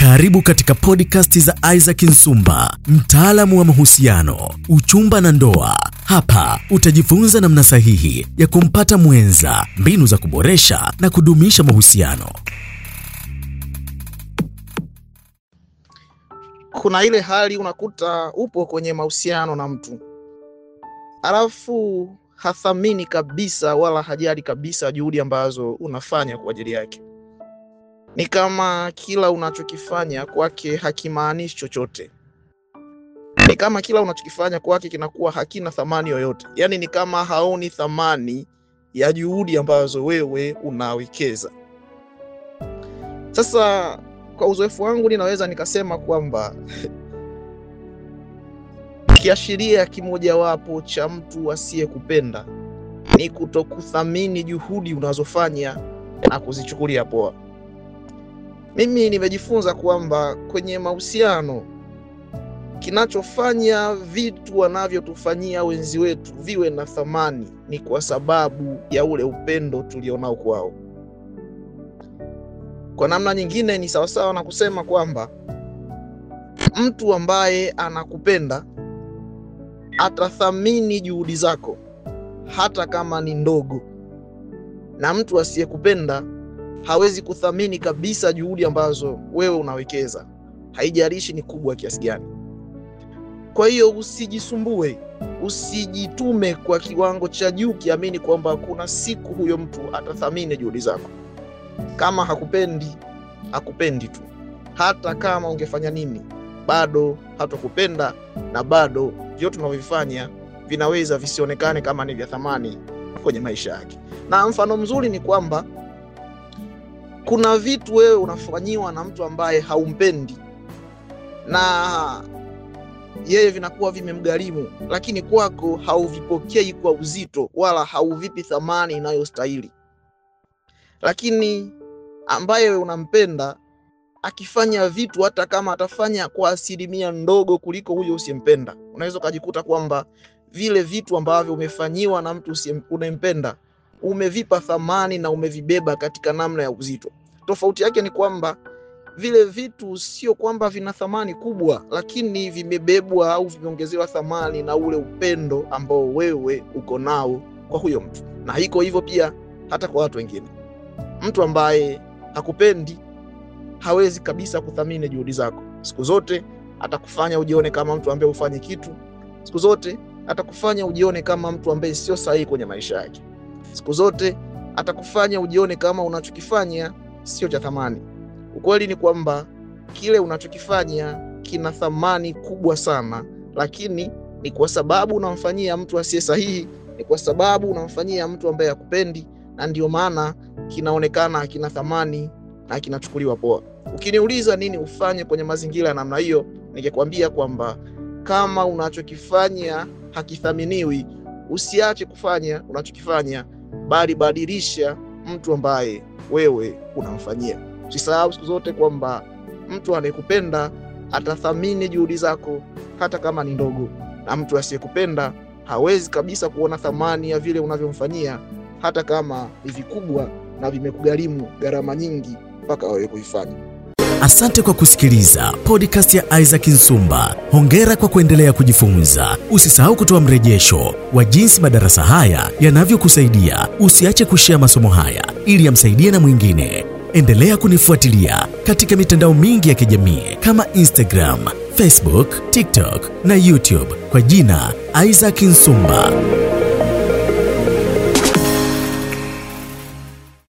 Karibu katika podcast za Isaac Nsumba, mtaalamu wa mahusiano, uchumba na ndoa. Hapa utajifunza namna sahihi ya kumpata mwenza, mbinu za kuboresha na kudumisha mahusiano. Kuna ile hali unakuta upo kwenye mahusiano na mtu alafu hathamini kabisa wala hajali kabisa juhudi ambazo unafanya kwa ajili yake. Ni kama kila unachokifanya kwake hakimaanishi chochote, ni kama kila unachokifanya kwake kinakuwa hakina thamani yoyote. Yaani ni kama haoni thamani ya juhudi ambazo wewe unawekeza. Sasa kwa uzoefu wangu ninaweza nikasema kwamba kiashiria kimojawapo cha mtu asiyekupenda ni kutokuthamini juhudi unazofanya na kuzichukulia poa. Mimi nimejifunza kwamba kwenye mahusiano, kinachofanya vitu wanavyotufanyia wenzi wetu viwe na thamani ni kwa sababu ya ule upendo tulionao kwao. Kwa namna nyingine, ni sawasawa na kusema kwamba mtu ambaye anakupenda atathamini juhudi zako hata kama ni ndogo, na mtu asiyekupenda hawezi kuthamini kabisa juhudi ambazo wewe unawekeza, haijalishi ni kubwa kiasi gani. Kwa hiyo usijisumbue, usijitume kwa kiwango cha juu, kiamini kwamba kuna siku huyo mtu atathamini juhudi zako. Kama hakupendi, hakupendi tu. Hata kama ungefanya nini, bado hatakupenda na bado vyote tunavyovifanya vinaweza visionekane kama ni vya thamani kwenye maisha yake. Na mfano mzuri ni kwamba kuna vitu wewe unafanyiwa na mtu ambaye haumpendi na yeye vinakuwa vimemgharimu, lakini kwako hauvipokei kwa uzito wala hauvipi thamani inayostahili. Lakini ambaye unampenda akifanya vitu hata kama atafanya kwa asilimia ndogo kuliko huyo usiyempenda, unaweza ukajikuta kwamba vile vitu ambavyo umefanyiwa na mtu unayempenda umevipa thamani na umevibeba katika namna ya uzito. Tofauti yake ni kwamba vile vitu sio kwamba vina thamani kubwa, lakini vimebebwa au vimeongezewa thamani na ule upendo ambao wewe uko nao kwa huyo mtu, na iko hivyo pia hata kwa watu wengine. Mtu ambaye hakupendi hawezi kabisa kuthamini juhudi zako. Siku zote atakufanya ujione kama mtu ambaye hufanye kitu. Siku zote atakufanya ujione kama mtu ambaye sio sahihi kwenye maisha yake. Siku zote atakufanya ujione kama unachokifanya sio cha thamani. Ukweli ni kwamba kile unachokifanya kina thamani kubwa sana, lakini ni kwa sababu unamfanyia mtu asiye sahihi, ni kwa sababu unamfanyia mtu ambaye hakupendi, na ndio maana kinaonekana hakina thamani na kinachukuliwa poa. Ukiniuliza nini ufanye kwenye mazingira ya namna hiyo, ningekwambia kwamba kama unachokifanya hakithaminiwi, usiache kufanya unachokifanya, bali badilisha mtu ambaye wewe unamfanyia. Usisahau siku zote kwamba mtu anayekupenda atathamini juhudi zako hata kama ni ndogo, na mtu asiyekupenda hawezi kabisa kuona thamani ya vile unavyomfanyia hata kama ni vikubwa na vimekugharimu gharama nyingi mpaka wewe kuifanya. Asante kwa kusikiliza podcast ya Isaac Nsumba. Hongera kwa kuendelea kujifunza. Usisahau kutoa mrejesho wa jinsi madarasa haya yanavyokusaidia. Usiache kushea masomo haya ili yamsaidie na mwingine. Endelea kunifuatilia katika mitandao mingi ya kijamii kama Instagram, Facebook, TikTok na YouTube kwa jina Isaac Nsumba.